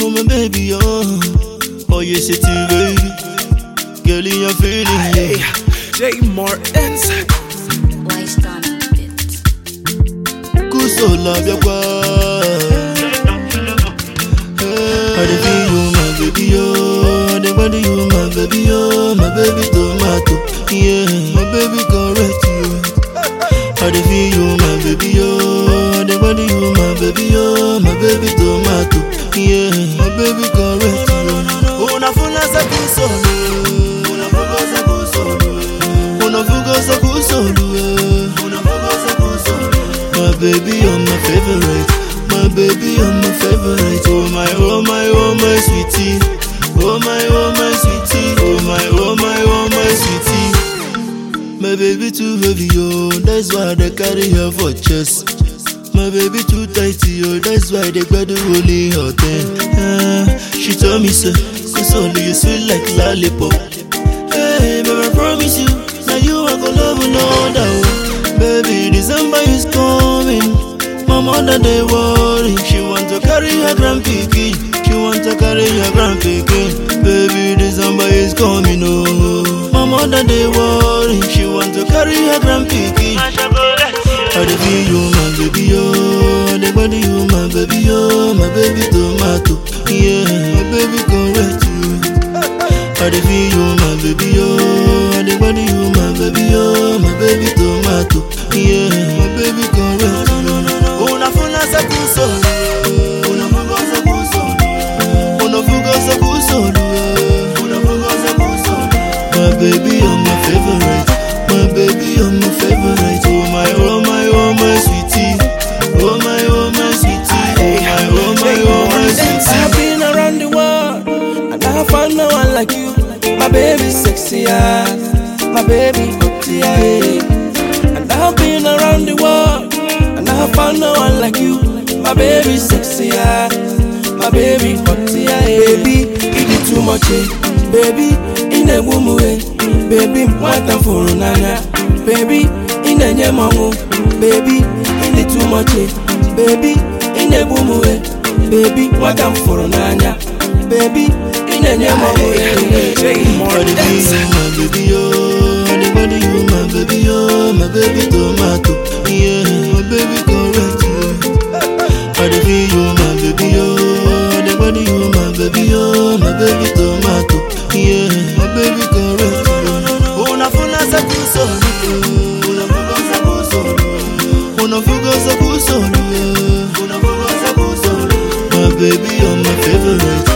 Oh my baby, oh, oh you say to baby, girl you're feeling Hey, yeah. J Martins. Wise done it. Kusola biakwa. I dey feel you, my baby, oh, I dey body you, my baby, oh, my baby tomato, yeah, my baby correct you. I dey feel you, my baby, oh, I dey body you, my baby, oh, my baby tomato, yeah, my baby correct you. Una funa sa kusolo, una fuga sa kusolo, una fuga sa kusolo, una fuga sa kusolo. My baby, you're my favorite. My baby, you're my favorite. Oh my, oh my, oh my sweetie. Oh my, oh my sweetie. Oh my, oh my, oh my sweetie. My baby too heavy, oh, that's why they carry her for chest. My baby too tighty, oh, that's why they got the holy hot uh, She told me so, cause only you sweet like lollipop. Hey, baby, I promise you, now you are gonna love no other. oh. Baby, December is coming. My mother they worry. She want to carry her grandpikin. She want to carry her grandpikin. Baby, December is coming. Oh, my mother they worry. She want to carry her grandpikin. I dey feel you, my baby, oh. I dey body you, my baby, oh. My baby tomato, yeah, my baby correct you. I dey feel you, my baby, oh. I dey body you, my baby, oh. My baby tomato, yeah, my baby correct you. Una funa sa kusolo, una fuga sa kusolo, una fuga sa kusolo, una fuga sa kusolo. My baby, you're my favorite. My baby, you're my favorite. Oh my, oh my, oh my sweetie. Oh my, oh my sweetie. Oh my, oh my, oh my I've sweetie. been around the world and I found no one like you. My baby sexy eyes, my baby hot yeah. And I've been around the world and I found no one like you. My baby sexy eyes, my baby hot yeah. Baby, it is too much, eh? Baby, in a woman way. Baby, what I'm for nana. Baby, in a nyamango. Baby, in it too much, eh? Baby, in a woman way. Baby, what I'm for nana. Baby, in a nyamango. J I dey feel you, my baby, oh. I dey body you, my baby, oh. My baby tomato, yeah, my baby correct you. I dey feel you, my baby, oh. I dey body you, my baby, oh. My baby tomato, yeah, my baby correct you. Una funa sa kusolo, una fuga sa kusolo, una fuga sa kusolo, una fuga sa kusolo. My baby, you're my favorite.